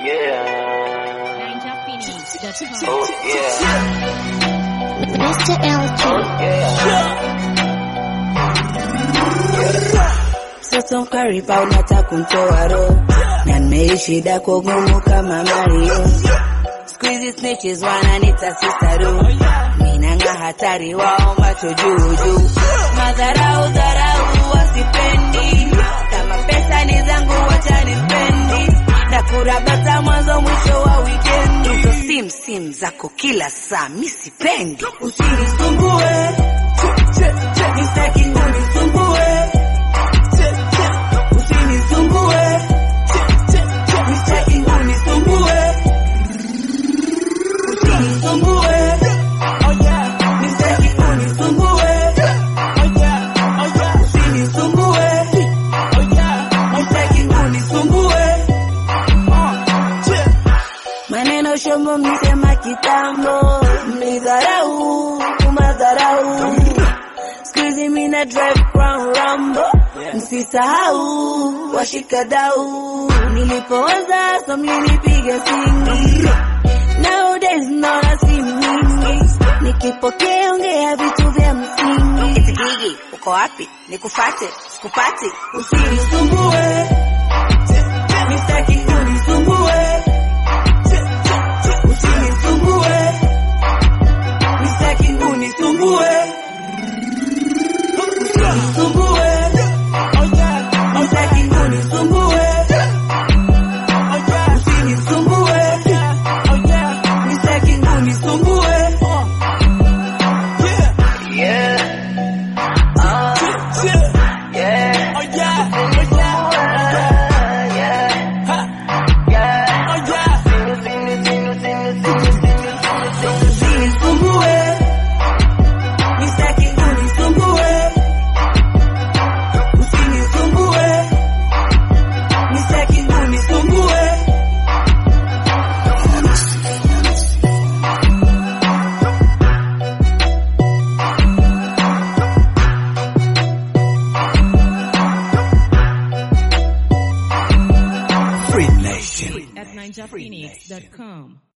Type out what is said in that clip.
Yeah. NinjaPhoenix.com. Oh yeah. Mr. LG. Yeah. Sasa mkaripa unataka kumtoa roho na nimeishi dako gumu kama Mario. Squeezy snitches wananita sisaru, minanga hatari wao macho juu juu, madharau dharau wasipendi, kama pesa ni zangu wacha nispendi, na kurabata mwanzo mwisho wa weekend. Hizo sim sim zako kila saa mi sipendi, usinisumbue, nisitaki unisumbue usinisumbue, nisitaki unisumbue, usinisumbue, nisitaki unisumbue, usinisumbue, nisitaki unisumbue. Maneno shombo mlisema kitambo, mlidharau kumadharau Siku hizi mina drive crown rambo, msisahau washika dau. Nilipoanza so mlinipiga singi, nowadays naona si mingi, nikipokea ongea vitu vya msingi. Eti Gigi, uko wapi? Nikufate, sikupati, usinisumbue, nisitaki unisumbue, usinisumbue, nisitaki unisumbue unisumbue, nisitaki unisumbue, usinisumbue, nisitaki unisumbue. Yeah. Uh, yeah. Yeah. Yeah. Sinu, sinu, sinu, sinu, sinu, sinu, sinu, sinu. Usinisumbue, nisitaki unisumbue, usinisumbue, nisitaki unisumbue. At NinjaPhoenix.com.